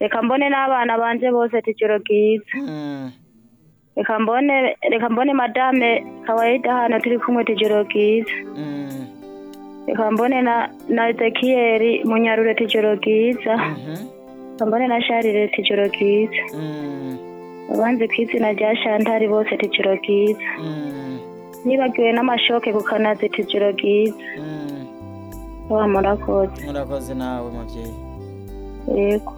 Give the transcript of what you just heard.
reka mbone n'abana banje bose tujoro bwiza reka mbone reka mbone madame kawaida hano turi kumwe tujoro bwiza reka mbone na na ezekiyeri munyarure tujoro bwiza reka mbone na sharire tujoro bwiza abanzi ku izina rya shantari bose tujoro bwiza nibagiwe n'amashoke ku kanazi tujoro bwiza wa murakoze murakoze nawe mubyeyi yego